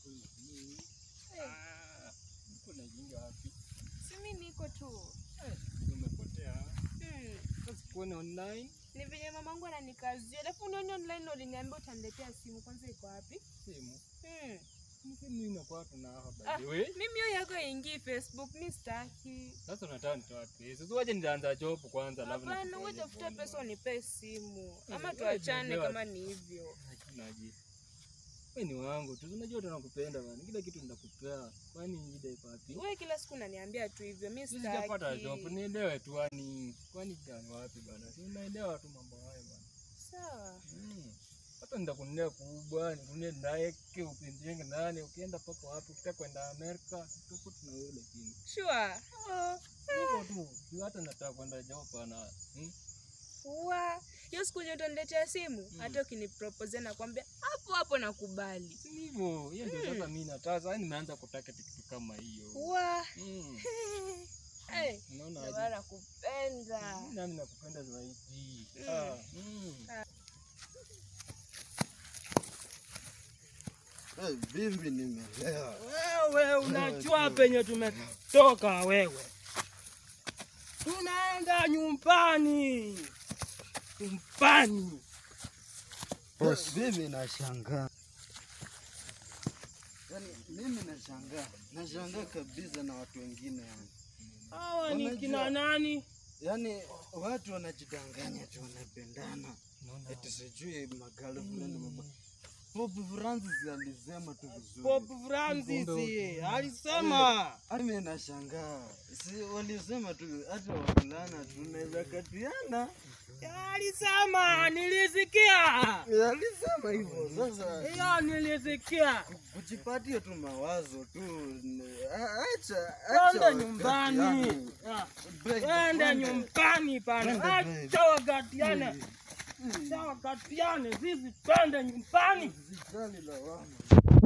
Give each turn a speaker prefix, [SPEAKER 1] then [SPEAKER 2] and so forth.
[SPEAKER 1] Ah, uko na jinga wapi?
[SPEAKER 2] Si mimi niko tu.
[SPEAKER 1] Umepotea.
[SPEAKER 2] Hmm.
[SPEAKER 1] Sasa kuone online
[SPEAKER 2] Ni venye mamangu ananikazia. Alafu unioni online ndo uliniambia utaniletea simu. Kwanza iko wapi?
[SPEAKER 1] simu.
[SPEAKER 2] Hmm.
[SPEAKER 1] Ni simu inakuwa tuna hapa
[SPEAKER 2] Ah,
[SPEAKER 1] by the way.
[SPEAKER 2] mimi hiyo yako haingii Facebook, mi sitaki.
[SPEAKER 1] Sasa unataka nitoa pesa. Sasa waje nitaanza job kwanza alafu
[SPEAKER 2] Hapana,
[SPEAKER 1] nikufanyie
[SPEAKER 2] wewe tafuta
[SPEAKER 1] bongo.
[SPEAKER 2] pesa unipe simu. Ama
[SPEAKER 1] wewe
[SPEAKER 2] tuachane
[SPEAKER 1] tuelewa.
[SPEAKER 2] kama ni hivyo.
[SPEAKER 1] Hakinaje. Wewe ni wangu tu. Unajua tunakupenda bana. Kila kitu nitakupea. Kwani shida iko wapi?
[SPEAKER 2] Wewe kila siku unaniambia tu hivyo, mi
[SPEAKER 1] Sisi sijapata job.
[SPEAKER 2] sitaki.
[SPEAKER 1] Nielewe tu yani. Kwani gani wapi bana? Si unaelewa tu mambo hayo bana.
[SPEAKER 2] Sawa.
[SPEAKER 1] Mm. Hata nitakunulia kubwa, nikunulie ndege, upinjenge nani, ukienda paka wapi, ukitaka kwenda Amerika, tutakuwa tuna wewe lakini.
[SPEAKER 2] Sure. Oh.
[SPEAKER 1] Hivyo tu, juu hata nataka kwenda Japan. Hmm?
[SPEAKER 2] Wa, hiyo siku yenye utaniletea simu,
[SPEAKER 1] Mm.
[SPEAKER 2] hata ukinipropose nakwambia hapo hapo nakubali.
[SPEAKER 1] Si hivyo, hiyo ndio sasa mimi nataka, sasa nimeanza kutaka kitu kama hiyo.
[SPEAKER 2] Wa.
[SPEAKER 1] Mm.
[SPEAKER 2] Hey,
[SPEAKER 1] Unaona
[SPEAKER 2] ndio
[SPEAKER 1] aje?
[SPEAKER 2] maana nakupenda.
[SPEAKER 1] Mimi nami nakupenda zaidi.
[SPEAKER 2] Mm.
[SPEAKER 1] Ah, mm.
[SPEAKER 3] Eh, Bibi nimelewa.
[SPEAKER 4] Wewe unajua penye tumetoka wewe. Tunaenda nyumbani. Nyumbani.
[SPEAKER 3] Boss, bibi nashangaa. Yaani mimi nashangaa. Nashangaa kabisa na watu wengine yani.
[SPEAKER 4] Hawa ni
[SPEAKER 3] Unajua-
[SPEAKER 4] kina nani?
[SPEAKER 3] Yaani watu wanajidanganya tu wanapendana.
[SPEAKER 1] Unaona?
[SPEAKER 3] Eti sijui magirlfriend mama. Pope Francis alisema tu vizuri.
[SPEAKER 4] Pope Francis alisema
[SPEAKER 3] Hadi mimi nashangaa. Si walisema tu hata wavulana tunaweza katiana.
[SPEAKER 4] alisema, nilisikia
[SPEAKER 3] Alisema hivyo. Sasa
[SPEAKER 4] hiyo, nilisikia.
[SPEAKER 3] kujipatia tu mawazo tu n- a- acha
[SPEAKER 4] Twende
[SPEAKER 3] acha
[SPEAKER 4] nyumbani,
[SPEAKER 3] wakatiane.
[SPEAKER 4] Ah,
[SPEAKER 3] Babe,
[SPEAKER 4] twende
[SPEAKER 3] twende.
[SPEAKER 4] nyumbani pana,
[SPEAKER 3] Twende, babe.
[SPEAKER 4] acha wakatiane, acha wakatiane, sisi twende nyumbani.
[SPEAKER 3] Usijali lawama.